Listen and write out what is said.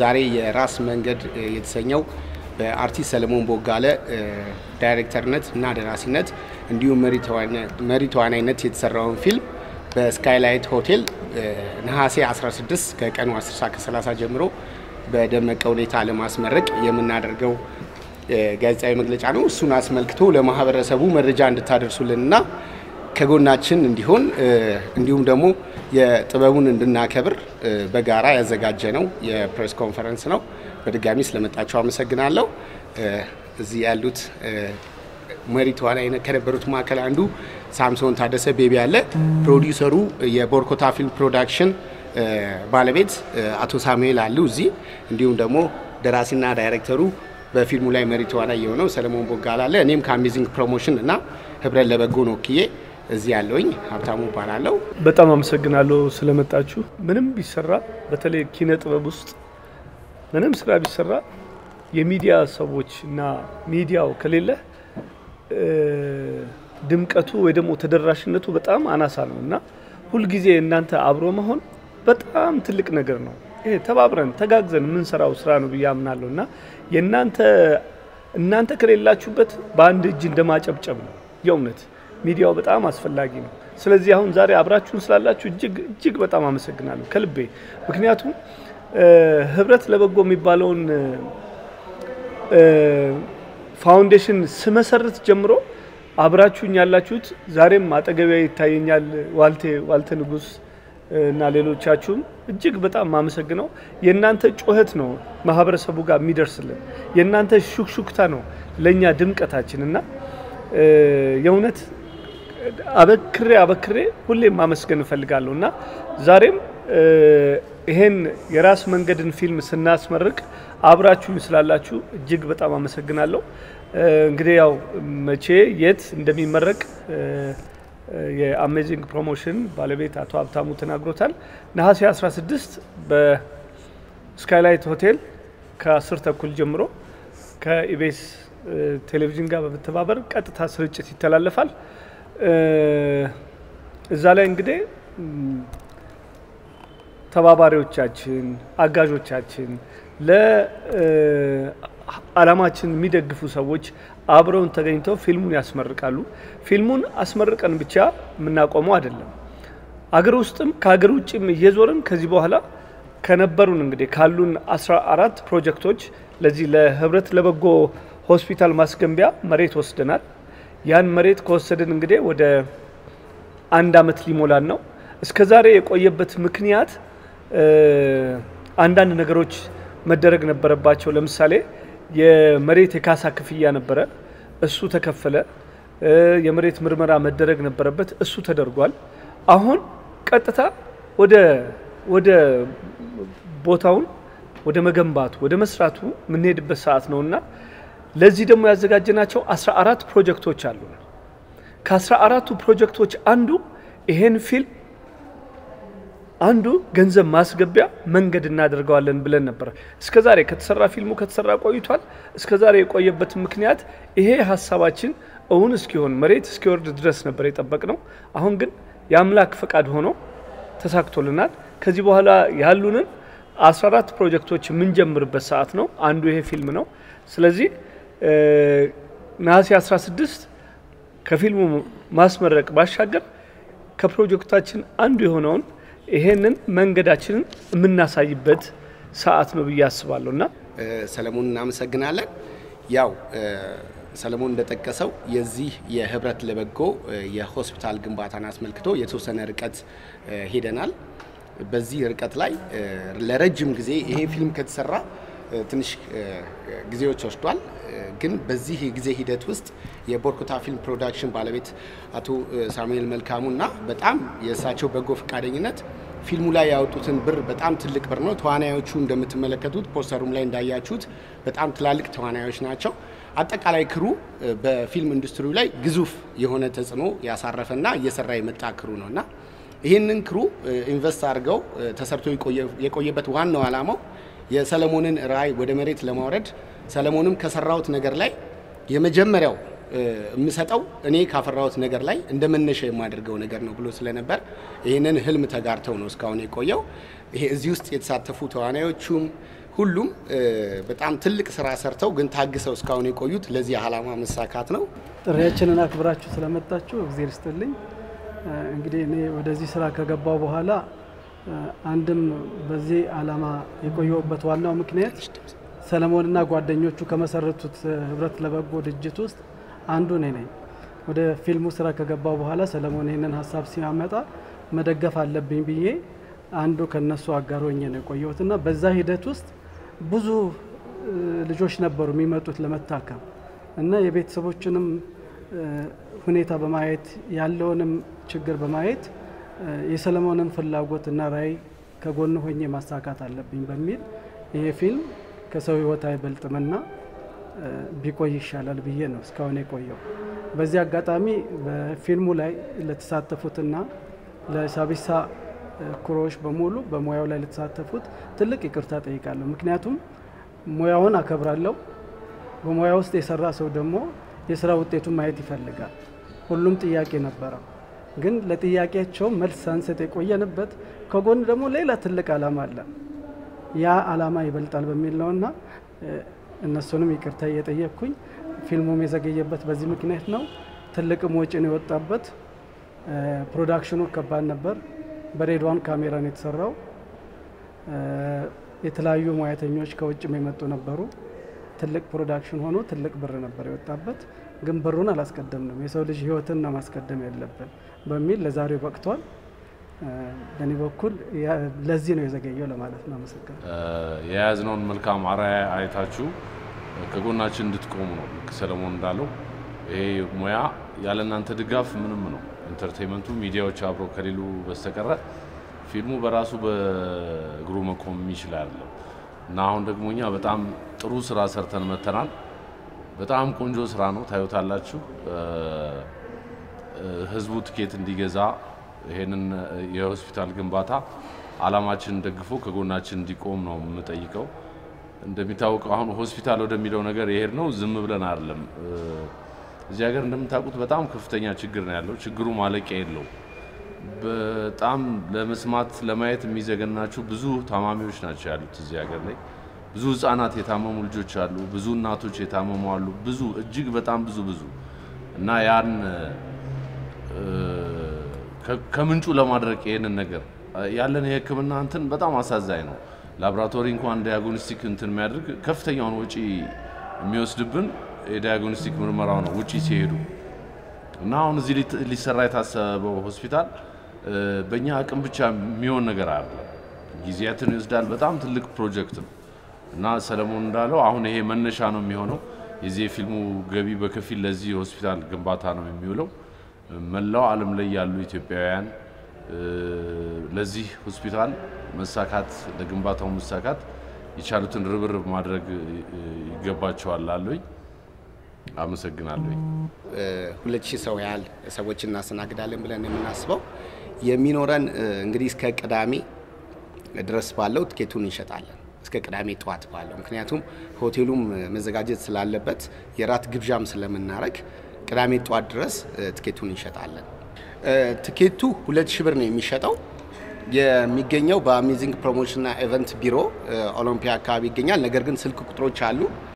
ዛሬ የራስ መንገድ የተሰኘው በአርቲስት ሰለሞን ቦጋለ ዳይሬክተርነት እና ደራሲነት እንዲሁም መሪ ተዋናይነት የተሰራውን ፊልም በስካይላይት ሆቴል ነሐሴ 16 ከቀኑ 10 ሰዓት ከ30 ጀምሮ በደመቀ ሁኔታ ለማስመረቅ የምናደርገው ጋዜጣዊ መግለጫ ነው። እሱን አስመልክቶ ለማህበረሰቡ መረጃ እንድታደርሱልንና ከጎናችን እንዲሆን እንዲሁም ደግሞ የጥበቡን እንድናከብር በጋራ ያዘጋጀ ነው የፕሬስ ኮንፈረንስ ነው። በድጋሚ ስለመጣችሁ አመሰግናለሁ። እዚህ ያሉት መሪ ተዋናይ ከነበሩት መካከል አንዱ ሳምሶን ታደሰ ቤቢ ያለ፣ ፕሮዲውሰሩ የቦርኮታ ፊልም ፕሮዳክሽን ባለቤት አቶ ሳሙኤል አሉ እዚህ፣ እንዲሁም ደግሞ ደራሲና ዳይሬክተሩ በፊልሙ ላይ መሪ ተዋናይ የሆነው ሰለሞን ቦጋለ አለ። እኔም ከአሜዚንግ ፕሮሞሽን እና ህብረት ለበጎ ነው ወክዬ እዚህ ያለውኝ ሀብታሙ እባላለሁ። በጣም አመሰግናለሁ ስለመጣችሁ። ምንም ቢሰራ በተለይ ኪነ ጥበብ ውስጥ ምንም ስራ ቢሰራ የሚዲያ ሰዎች እና ሚዲያው ከሌለ ድምቀቱ ወይ ደግሞ ተደራሽነቱ በጣም አናሳ ነው እና ሁልጊዜ እናንተ አብሮ መሆን በጣም ትልቅ ነገር ነው። ይሄ ተባብረን ተጋግዘን የምንሰራው ስራ ነው ብዬ አምናለሁ እና የእናንተ እናንተ ከሌላችሁበት በአንድ እጅ እንደማጨብጨብ ነው የእውነት ሚዲያው በጣም አስፈላጊ ነው። ስለዚህ አሁን ዛሬ አብራችሁን ስላላችሁ እጅግ እጅግ በጣም አመሰግናለሁ ከልቤ። ምክንያቱም ህብረት ለበጎ የሚባለውን ፋውንዴሽን ስመሰርት ጀምሮ አብራችሁኝ ያላችሁት ዛሬም አጠገቢያ ይታየኛል ዋልቴ ዋልተ ንጉስ እና ሌሎቻችሁም እጅግ በጣም ማመሰግነው የእናንተ ጩኸት ነው ማህበረሰቡ ጋር የሚደርስልን። የእናንተ ሹክሹክታ ነው ለእኛ ድምቀታችን እና የእውነት አበክሬ አበክሬ ሁሌም ማመስገን እፈልጋለሁ እና ዛሬም ይሄን የራስ መንገድን ፊልም ስናስመርቅ አብራችሁኝ ስላላችሁ እጅግ በጣም አመሰግናለሁ። እንግዲህ ያው መቼ የት እንደሚመረቅ የአሜዚንግ ፕሮሞሽን ባለቤት አቶ ሀብታሙ ተናግሮታል። ነሐሴ 16 በስካይላይት ሆቴል ከአስር ተኩል ጀምሮ ከኢቤስ ቴሌቪዥን ጋር በመተባበር ቀጥታ ስርጭት ይተላለፋል። እዛ ላይ እንግዲህ ተባባሪዎቻችን፣ አጋዦቻችን፣ ለዓላማችን የሚደግፉ ሰዎች አብረውን ተገኝተው ፊልሙን ያስመርቃሉ። ፊልሙን አስመርቀን ብቻ የምናቆመው አይደለም። አገር ውስጥም ከሀገር ውጭም እየዞርን ከዚህ በኋላ ከነበሩን እንግዲህ ካሉን አስራ አራት ፕሮጀክቶች ለዚህ ለህብረት ለበጎ ሆስፒታል ማስገንቢያ መሬት ወስደናል። ያን መሬት ከወሰድን እንግዲህ ወደ አንድ አመት ሊሞላን ነው። እስከ ዛሬ የቆየበት ምክንያት አንዳንድ ነገሮች መደረግ ነበረባቸው። ለምሳሌ የመሬት የካሳ ክፍያ ነበረ፣ እሱ ተከፈለ። የመሬት ምርመራ መደረግ ነበረበት፣ እሱ ተደርጓል። አሁን ቀጥታ ወደ ወደ ቦታውን ወደ መገንባቱ ወደ መስራቱ የምንሄድበት ሰዓት ነው እና ለዚህ ደግሞ ያዘጋጀናቸው 14 ፕሮጀክቶች አሉ። ከአስራ አራቱ ፕሮጀክቶች አንዱ ይሄን ፊልም አንዱ ገንዘብ ማስገቢያ መንገድ እናደርገዋለን ብለን ነበር። እስከ ዛሬ ከተሰራ ፊልሙ ከተሰራ ቆይቷል። እስከ ዛሬ የቆየበት ምክንያት ይሄ ሀሳባችን እውን እስኪሆን መሬት እስኪወርድ ድረስ ነበር የጠበቅ ነው። አሁን ግን የአምላክ ፈቃድ ሆኖ ተሳክቶልናል። ከዚህ በኋላ ያሉንን 14 ፕሮጀክቶች የምንጀምርበት ሰዓት ነው። አንዱ ይሄ ፊልም ነው። ስለዚህ ነሐሴ 16 ከፊልሙ ማስመረቅ ባሻገር ከፕሮጀክታችን አንዱ የሆነውን ይሄንን መንገዳችንን የምናሳይበት ሰዓት ነው ብዬ አስባለሁ እና ሰለሞን እናመሰግናለን። ያው ሰለሞን እንደጠቀሰው የዚህ የህብረት ለበጎ የሆስፒታል ግንባታን አስመልክቶ የተወሰነ ርቀት ሄደናል። በዚህ ርቀት ላይ ለረጅም ጊዜ ይሄ ፊልም ከተሰራ ትንሽ ጊዜዎች ወስዷል። ግን በዚህ የጊዜ ሂደት ውስጥ የቦርኮታ ፊልም ፕሮዳክሽን ባለቤት አቶ ሳሙኤል መልካሙ እና በጣም የእሳቸው በጎ ፈቃደኝነት ፊልሙ ላይ ያወጡትን ብር በጣም ትልቅ ብር ነው። ተዋናዮቹ እንደምትመለከቱት ፖስተሩም ላይ እንዳያችሁት በጣም ትላልቅ ተዋናዮች ናቸው። አጠቃላይ ክሩ በፊልም ኢንዱስትሪው ላይ ግዙፍ የሆነ ተጽዕኖ ያሳረፈና እየሰራ የመጣ ክሩ ነው እና ይህንን ክሩ ኢንቨስት አድርገው ተሰርቶ የቆየበት ዋናው ዓላማው የሰለሞንን ራዕይ ወደ መሬት ለማውረድ ሰለሞንም ከሰራሁት ነገር ላይ የመጀመሪያው የምሰጠው እኔ ካፈራሁት ነገር ላይ እንደ መነሻ የማደርገው ነገር ነው ብሎ ስለነበር ይህንን ህልም ተጋርተው ነው እስካሁን የቆየው። ይሄ እዚህ ውስጥ የተሳተፉ ተዋናዮቹም ሁሉም በጣም ትልቅ ስራ ሰርተው ግን ታግሰው እስካሁን የቆዩት ለዚህ ዓላማ መሳካት ነው። ጥሪያችንን አክብራችሁ ስለመጣችሁ እግዜር ይስጥልኝ። እንግዲህ እኔ ወደዚህ ስራ ከገባው በኋላ አንድም በዚህ ዓላማ የቆየሁበት ዋናው ምክንያት ሰለሞንና ጓደኞቹ ከመሰረቱት ህብረት ለበጎ ድርጅት ውስጥ አንዱ እኔ ነኝ። ወደ ፊልሙ ስራ ከገባው በኋላ ሰለሞን ይህንን ሀሳብ ሲያመጣ መደገፍ አለብኝ ብዬ አንዱ ከነሱ አጋር ሆኜ ነው የቆየሁት እና በዛ ሂደት ውስጥ ብዙ ልጆች ነበሩ የሚመጡት ለመታከም እና የቤተሰቦችንም ሁኔታ በማየት ያለውንም ችግር በማየት የሰለሞንን ፍላጎት እና ራዕይ ከጎን ሆኜ ማሳካት አለብኝ በሚል ይሄ ፊልም ከሰው ህይወት አይበልጥምና ቢቆይ ይሻላል ብዬ ነው እስካሁን የቆየው። በዚህ አጋጣሚ በፊልሙ ላይ ለተሳተፉትና ለሳቢሳ ኩሮዎች በሙሉ በሙያው ላይ ለተሳተፉት ትልቅ ይቅርታ ጠይቃለሁ። ምክንያቱም ሙያውን አከብራለሁ። በሙያ ውስጥ የሰራ ሰው ደግሞ የስራ ውጤቱን ማየት ይፈልጋል። ሁሉም ጥያቄ ነበረው፣ ግን ለጥያቄያቸው መልስ ሳንሰጥ የቆየንበት ከጎን ደግሞ ሌላ ትልቅ ዓላማ አለ። ያ ዓላማ ይበልጣል በሚል ነውና እነሱንም ይቅርታ እየጠየቅኩኝ ፊልሙም የዘገየበት በዚህ ምክንያት ነው። ትልቅም ወጪ ነው የወጣበት። ፕሮዳክሽኑ ከባድ ነበር። በሬድዋን ካሜራ ነው የተሰራው። የተለያዩ ሙያተኞች ከውጭም የመጡ ነበሩ። ትልቅ ፕሮዳክሽን ሆኖ ትልቅ ብር ነበር የወጣበት። ግን ብሩን አላስቀደምንም። የሰው ልጅ ህይወትን ነው ማስቀደም ያለብን በሚል ለዛሬው በቅቷል። በእኔ በኩል ለዚህ ነው የዘገየው ለማለት ነው። አመሰግናለሁ። የያዝነውን መልካም አርአያ አይታችሁ ከጎናችን እንድትቆሙ ነው። ልክ ሰለሞን እንዳለው ይሄ ሙያ ያለ እናንተ ድጋፍ ምንም ነው። ኢንተርቴንመንቱ ሚዲያዎች አብረው ከሌሉ በስተቀረ ፊልሙ በራሱ በእግሩ መቆም የሚችል አይደለም እና አሁን ደግሞ እኛ በጣም ጥሩ ስራ ሰርተን መተናል። በጣም ቆንጆ ስራ ነው፣ ታዩታላችሁ። ህዝቡ ትኬት እንዲገዛ ይሄንን የሆስፒታል ግንባታ አላማችንን ደግፎ ከጎናችን እንዲቆም ነው የምጠይቀው። እንደሚታወቀው አሁን ሆስፒታል ወደሚለው ነገር የሄድ ነው ዝም ብለን አይደለም። እዚህ ሀገር እንደምታውቁት በጣም ከፍተኛ ችግር ነው ያለው። ችግሩ ማለቂያ የለው። በጣም ለመስማት ለማየት የሚዘገናችሁ ብዙ ታማሚዎች ናቸው ያሉት እዚህ ሀገር ላይ። ብዙ ህጻናት የታመሙ ልጆች አሉ። ብዙ እናቶች የታመሙ አሉ። ብዙ እጅግ በጣም ብዙ ብዙ እና ያን ከምንጩ ለማድረግ ይሄንን ነገር ያለን የህክምና እንትን በጣም አሳዛኝ ነው። ላቦራቶሪ እንኳን ዲያግኖስቲክ እንትን የሚያደርግ ከፍተኛውን ወጪ የሚወስድብን የዲያግኖስቲክ ምርመራው ነው ውጪ ሲሄዱ እና አሁን እዚህ ሊሰራ የታሰበው ሆስፒታል በእኛ አቅም ብቻ የሚሆን ነገር አለ። ጊዜያትን ይወስዳል። በጣም ትልቅ ፕሮጀክት ነው እና ሰለሞን እንዳለው አሁን ይሄ መነሻ ነው የሚሆነው። የዚህ የፊልሙ ገቢ በከፊል ለዚህ ሆስፒታል ግንባታ ነው የሚውለው። መላው ዓለም ላይ ያሉ ኢትዮጵያውያን ለዚህ ሆስፒታል መሳካት ለግንባታው መሳካት የቻሉትን ርብርብ ማድረግ ይገባቸዋል አለኝ። አመሰግናለሁ። ሁለት ሺህ ሰው ያህል ሰዎች እናስተናግዳለን ብለን የምናስበው የሚኖረን እንግዲህ እስከ ቅዳሜ ድረስ ባለው ትኬቱን እንሸጣለን። እስከ ቅዳሜ ጠዋት ባለው ምክንያቱም ሆቴሉም መዘጋጀት ስላለበት የራት ግብዣም ስለምናረግ ቅዳሜ ጠዋት ድረስ ትኬቱን እንሸጣለን። ትኬቱ ሁለት ሺህ ብር ነው የሚሸጠው። የሚገኘው በአሜዚንግ ፕሮሞሽንና ኢቨንት ቢሮ ኦሎምፒያ አካባቢ ይገኛል። ነገር ግን ስልክ ቁጥሮች አሉ